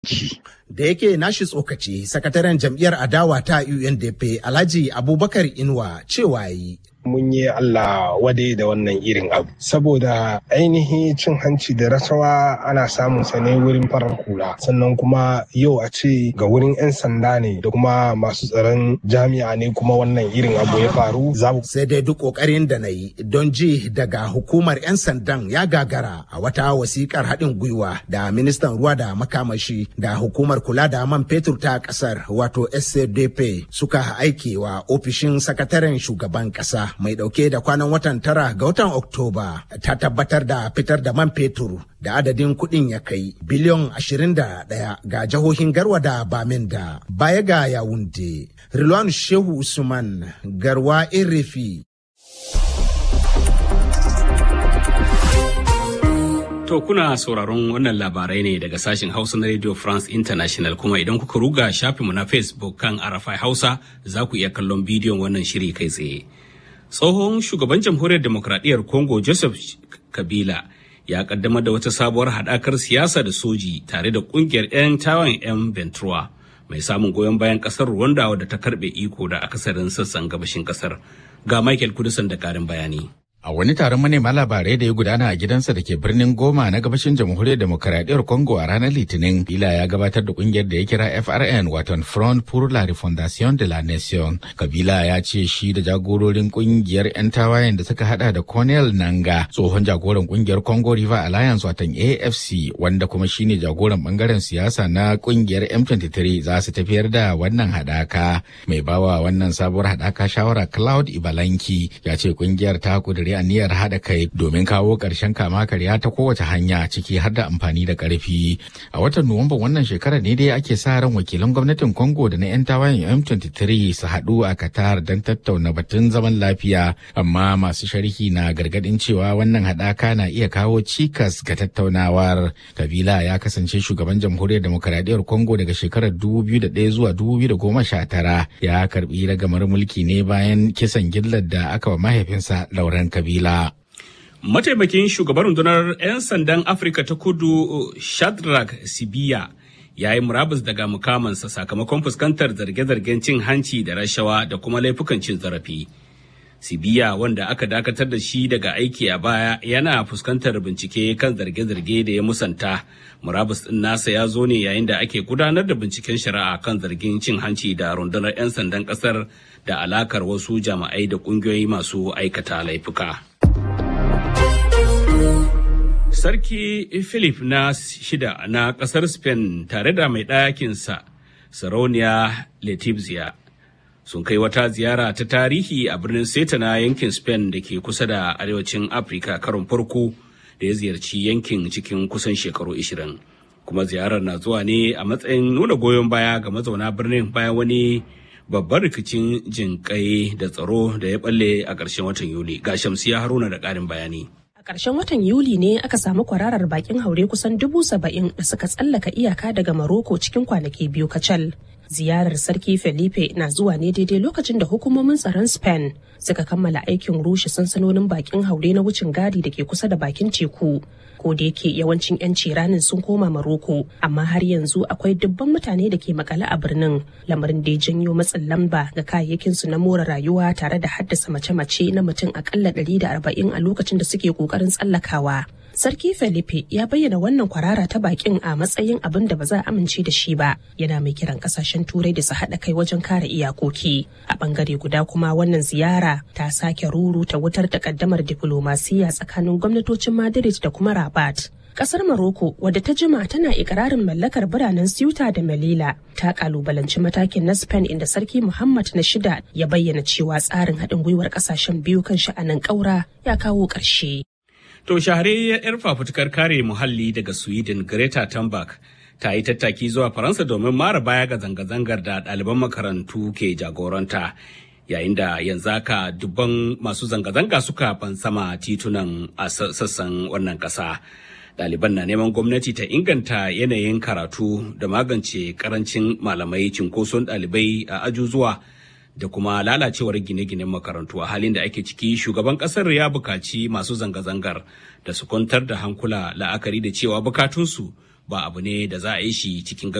Da yake nashi tsokaci, sakataren jam'iyyar adawa ta UNDP Alhaji Abubakar Inuwa cewa yi. mun yi Allah wade da wannan irin abu saboda ainihin cin hanci da rasawa ana samun sa ne wurin farar hula sannan kuma yau a ce ga wurin 'yan sanda ne da kuma masu tsaron jami'a ne kuma wannan irin abu ya faru sai dai duk kokarin da na yi don ji daga hukumar 'yan sandan ya gagara a wata wasikar haɗin gwiwa da ministan ruwa da makamashi da hukumar kula da man fetur ta ƙasar wato scdp suka aike wa ofishin sakataren shugaban ƙasa mai dauke da kwanan watan tara ga watan Oktoba ta tabbatar da fitar da man fetur da adadin kuɗin ya kai biliyon 21 ga jihohin Garwa da Baminda baya ga Yawunde. Rilwan Shehu Usman Garwa Irifi. To kuna sauraron wannan labarai ne daga sashen Hausa na Radio France International kuma idan kuka ruga shafinmu na Facebook kan Arafai Hausa za ku iya kallon bidiyon wannan shiri kai tsaye. tsohon shugaban jamhuriyar demokradiyyar congo joseph kabila ya kaddamar da wata sabuwar haɗakar siyasa da soji tare da ƙungiyar 'yan tawan 'yan ventura mai samun goyon bayan ƙasar rwanda wadda ta karɓe iko da akasarin sassan gabashin ƙasar ga michael kudusan da ƙarin bayani A wani taron manema labarai da ya gudana a gidansa da ke birnin Goma na gabashin jamhuriyar demokaradiyyar Congo a ranar Litinin, Bila ya gabatar da kungiyar da ya kira FRN wato Front pour la Refondation de la Nation. Kabila ya ce shi da jagororin kungiyar 'yan tawayen da suka hada da Cornel Nanga, tsohon jagoran kungiyar Congo River Alliance wato AFC, wanda kuma shine jagoran bangaren siyasa na kungiyar M23 za su tafiyar da wannan hadaka. Mai bawa wannan sabuwar hadaka shawara Cloud Ibalanki ya ce kungiyar ta kudiri aniyar haɗa kai domin kawo ƙarshen kama karya ta kowace hanya ciki har da amfani da ƙarfi. A watan Nuwamba wannan shekarar ne dai ake sa ran wakilan gwamnatin Congo da na 'yan tawayen M23 su haɗu a Qatar don tattauna batun zaman lafiya, amma masu sharhi na gargaɗin cewa wannan haɗaka na iya kawo cikas ga tattaunawar. Kabila ya kasance shugaban jamhuriyar demokaradiyyar Congo daga shekarar 2001 zuwa 2019 ya karɓi ragamar mulki ne bayan kisan gillar da aka wa mahaifinsa Lauren kabila. Mataimakin shugaban rundunar 'yan sandan Afirka ta kudu Shadrack Sibiya ya yi murabus daga mukamansa sakamakon fuskantar zarge-zargen cin hanci da rashawa da kuma laifukan cin zarafi. Sibiya wanda aka dakatar da shi daga aiki a baya yana fuskantar bincike kan zarge-zarge da ya musanta. Murabus ɗin nasa ya zo ne yayin da ake gudanar da binciken shari'a kan zargin cin hanci da rundunar 'yan sandan ƙasar da alakar wasu jama'ai da ƙungiyoyi masu aikata laifuka. Sarki Philip na shida na ƙasar Spain tare da mai ɗakinsa, Sarauniya Letizia, sun kai wata ziyara ta tarihi a birnin Seta na yankin Spain da ke kusa da arewacin Afirka karon farko da ya ziyarci yankin cikin kusan shekaru 20. Kuma ziyarar na zuwa ne a matsayin nuna goyon baya ga mazauna birnin bayan wani babban rikicin jinƙai da tsaro da ya balle a ƙarshen watan Yuli. Ga Shamsiya Haruna da ƙarin bayani. A ƙarshen watan Yuli ne aka samu kwararar bakin haure kusan dubu saba'in da suka tsallaka iyaka daga Maroko cikin kwanaki biyu kacal. Ziyarar Sarki Felipe na zuwa ne daidai lokacin da hukumomin tsaron Spain suka kammala aikin rushe sansanonin bakin haure na wucin gadi da ke kusa da bakin teku. Ko da yake yawancin 'yanci ranin sun koma Maroko, amma har yanzu akwai dubban mutane da ke makale a birnin, lamarin da ya janyo matsin lamba ga kayayyakinsu na more rayuwa tare da haddasa mace-mace na mutum akalla 140 a lokacin da suke kokarin tsallakawa. Sarki Felipe ya bayyana wannan kwarara ta bakin a matsayin abin da ba za a amince da shi ba. Yana mai kiran kasashen turai da su haɗa kai wajen kare iyakoki. A bangare guda kuma wannan ziyara ta sake ruruta wutar takaddamar diflomasiyya tsakanin gwamnatocin Madrid da kuma Rabat. Kasar Maroko wadda ta jima tana ikirarin mallakar biranen Ceuta da Melilla ta kalubalanci matakin na Spain inda Sarki Muhammad na shida ya bayyana cewa tsarin haɗin gwiwar ƙasashen biyu kan sha'anin ƙaura ya kawo ƙarshe. To shahararriyar 'yar fafutukar kare muhalli daga Sweden Greta Thunberg ta yi tattaki zuwa Faransa domin mara baya ga zanga-zangar da ɗaliban makarantu ke jagoranta. Yayin da yanzu haka dubban masu zanga-zanga suka fansama titunan a sassan wannan ƙasa. Ɗaliban na neman gwamnati ta inganta yanayin karatu da magance karancin malamai cinkoson ɗalibai a ajuzuwa da kuma lalacewar gine-ginen makarantu a halin da ake ciki shugaban kasar ya bukaci masu zanga-zangar da su kwantar da hankula la'akari da cewa bukatunsu ba abu ne da za a yi shi cikin